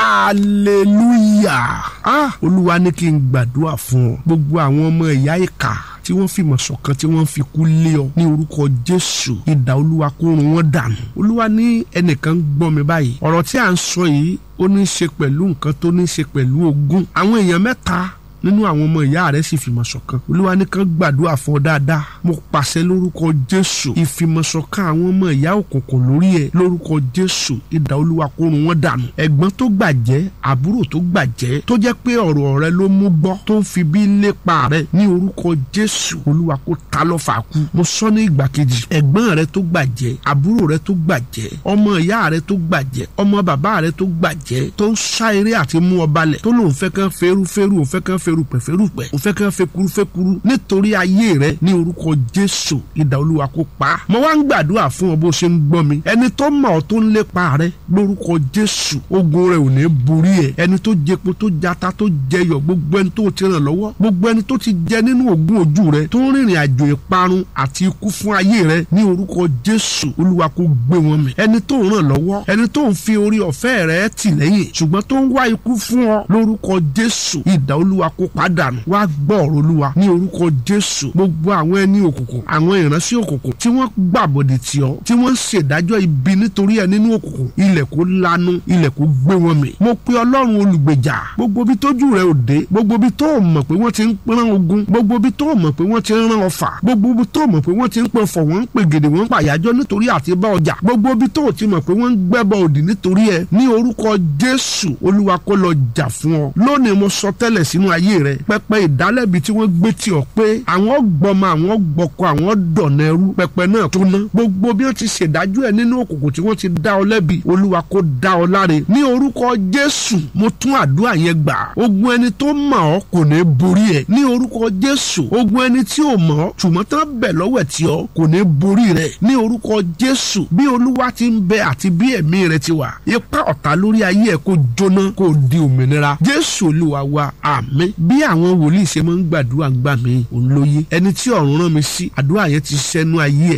hallelujah ah olúwa ní kí n gbàdúrà fún ọ gbogbo àwọn ọmọ ìyá ìkà tí wọ́n fìmọ̀ ṣọ̀kan tí wọ́n fi kú lé ọ ní orúkọ jésù ìdá olúwa kó run wọn dànù olúwa ní ẹnìkan ń gbọ́ mi báyìí ọ̀rọ̀ tí à ń sọ yìí ó ní í ṣe pẹ̀lú nǹkan tó ní í ṣe pẹ̀lú ogún àwọn èèyàn mẹ́ta nínú àwọn ọmọ ìyá rẹ sì fìmọ̀ ṣọ̀kan olúwa nìkan gbàdúrà fún ọ dáadáa mo pàṣẹ lórúkọ jésù ìfìmọ̀ṣọ̀kan àwọn ọmọ ìyá òkùnkùn lórí ẹ lórúkọ jésù ìdá olúwa kó run wọn dànù ẹ̀gbọ́n tó gbàjẹ́ àbúrò tó gbàjẹ́ tó jẹ́ pé ọ̀rọ̀ rẹ ló mú gbọ́ tó ń fi bí lépa rẹ ní orúkọ jésù olúwa kó ta lọ́fà kú mo sọ ní ìgbà kejì ẹ̀gbọ́n rẹ tó gbàjẹ́ àbúrò rẹ tó gbàjẹ́ ọmọ ìyá rẹ tó gbàjẹ́ ọmọ bàbá rẹ tó gbàjẹ́ tó ń sá eré àti mú ọ balẹ̀ tó lóun fẹ́ kán ferúferú òun fẹ́ kán ferupẹ̀ ferupẹ̀ òun fẹ́ kán fekuru fekuru nítorí ayé rẹ ní orúkọ jésù ìdá olúwa kó pa á mo wá ń gbàdúrà fún ọ bó ṣe ń gbọ́ mi ẹni tó mọ̀ ọ́ tó ń lépa rẹ lórúkọ jésù ogun rẹ ò ní borí ẹ ẹni tó jẹpo tó jata tó jẹyọ gbogbo ẹni tó ti ràn lọ́wọ́ gbogbo ẹni tó ti jẹ nínú ògùn ojú rẹ tó ń rìnrìn àjò ìparun àti ikú fún ayé rẹ ní orúkọ jésù olúwa kó gbé wọn mì ẹni tó ń ràn lọ́wọ́ ẹni tó ń fi orí ọ̀fẹ́ rẹ tì lẹ́yìn ṣùgbọ́n tó ń wá ikú fún ọ lórúkọ jésù ìdá olúwa kó pàdánù wá gbọ́ ọ̀rọ̀ olúwa ní orúkọ jésù gbogbo àwọn ẹni òkùnkùn àwọn ìránṣẹ́ òkùnkùn tí wọ́n gbàbọ̀dì tì ọ́ tí wọ́n ń ṣèdájọ́ ibi nítorí ẹ nínú òkùnkùn ilẹ̀ kó lanu ilẹ̀ kó gbé wọn mì mo pe ọlọ́run olùgbèjà gbogbo bí tójú rẹ ò dé gbogbo bí tó mọ̀ pé wọ́n ti ń rán ogun gbogbo bí tó mọ̀ pé wọ́n ti ń rán ọfà gbogbo bí tó mọ̀ pé wọ́n ti ń pọ̀ fọ̀ wọ́n ń pè gèdè wọ́n ń pàyájọ́ nítorí àti bá ọjà gbogbo bí tó ti mọ̀ pé wọ́n ń gbẹ́bọ òdì nítorí ẹ ní orúkọ jésù olúwa kó lọ jà fún ọ lónìí mo sọ tẹ́lẹ̀ sínú ayé rẹ pẹpẹ ìdálẹ́bi tí wọ́n gbé tì ọ́ pé àwọn gbọmọ àwọn gbọkọ àwọn dọ̀nà ẹrú pẹpẹ náà tó ná gbogbo bí wọ́n ti ṣèdájọ́ ẹ nínú òkùnkùn tí wọ́n ti dá ọ lẹ́bi olúwa kó dá ọ láre ní orúkọ jésù mo tún àdúrà yẹn gbà ogun ẹni tó mọ̀ ọ́ kò ní borí ẹ ní orúkọ jésù ogun ẹni tí ò mọ̀ ọ́ ṣùgbọ́n tán bẹ̀ lọ́wọ́ tí ọ kò ní borí rẹ ní orúkọ jésù bí olúwa ti ń bẹ àti bí ẹ̀mí rẹ ti wà ipá ọ̀tá lórí ayé ẹ kó jóná kó di òmìnira jésù olúwa wa àmín bí àwọn wòlíì ṣe máa ń gbàdúrà gbà mí òun lóye ẹni tí ọ̀run rán mi sí àdúrà yẹn ti ṣẹ́nu ayé ẹ̀